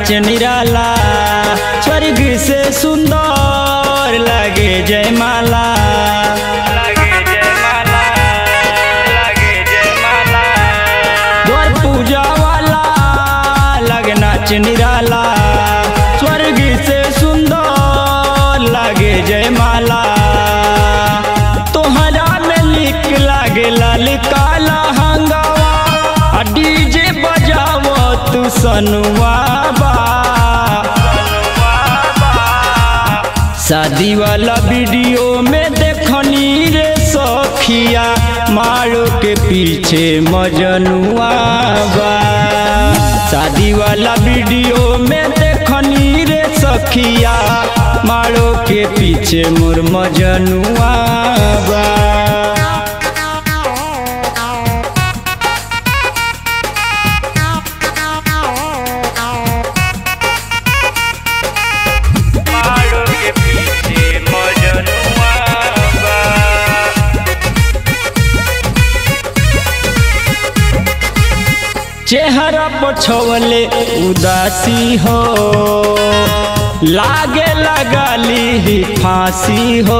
नाच निराला स्वर्ग से सुंदर लगे जयमाला लगे जयमाला लगे जयमाला द्वार पूजा वाला लगे नाच निराला स्वर्ग से सुंदर लगे जयमाला तोहरा में लिख लागे लाल काला हंगावा आ डीजे बजावो तू सनुआ बा शादी वाला वीडियो में देखनी रे सखिया मारो के पीछे मजनुआ बा शादी वाला वीडियो में देखनी रे सखिया मारो के पीछे मोर मजनुआ बा मारो के पीछे मजनुआ बा चेहरा पछवले उदासी हो लागे लगाली ही फांसी हो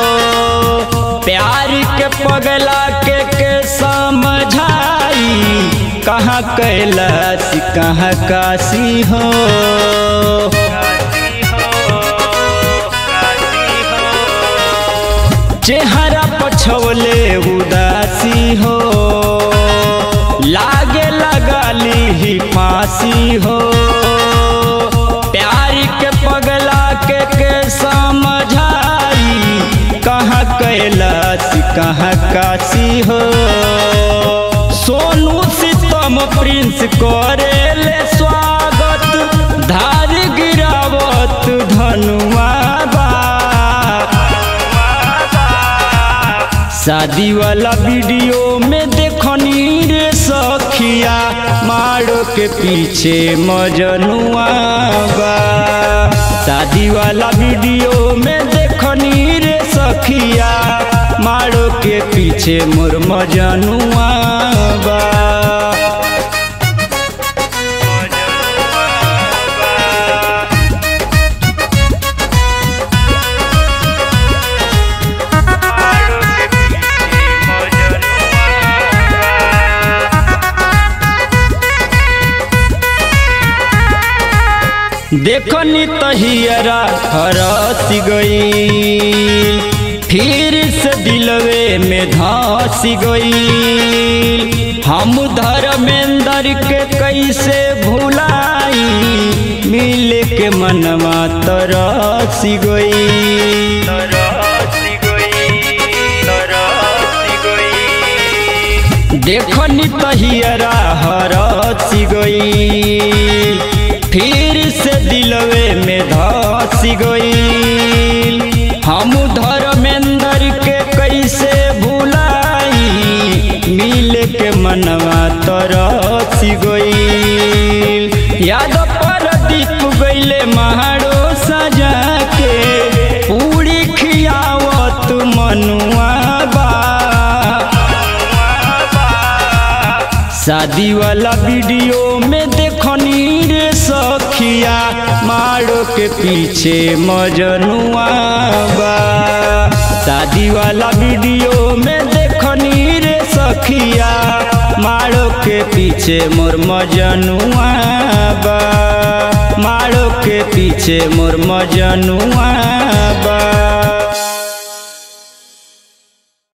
प्यार के पगला के के समझाई कहाँ कैलाश कहाँ काशी हो चेहरा पछवले उदासी हो लागे लगाली ही फांसी हो प्यार के पगला के के समझाई कहाँ कैलाश कहाँ काशी हो सोनू सितम प्रिंस करेले स्वागत धार गिरावत धनुआ बा शादी वाला वीडियो में देखनी रे सखिया मारो के पीछे मजनुआ बा शादी वाला वीडियो में देखनी रे सखिया मारो के पीछे मोर मजनुआ बा देखनी तहियरा हरस गई फिर से दिलवे में धस गई हम धर्मेंद्र के कैसे भुलाई मिले के मनवा तरस गई देखनी तहियरा हरस गई फिर से दिलवे में धस गई हम धर्मेंद्र के कैसे भुलाई मिल के मनवा तरस गई याद पर दीप गईले महारो सजा के पूरी खियावत मनुआ बा शादी वाला वीडियो में देखनी रे सखिया मारो के पीछे मजनुआ बा शादी वाला वीडियो में देखनी रे सखिया मारो के पीछे मोर मजनुआ बा मारो के पीछे मोर मजनुआ बा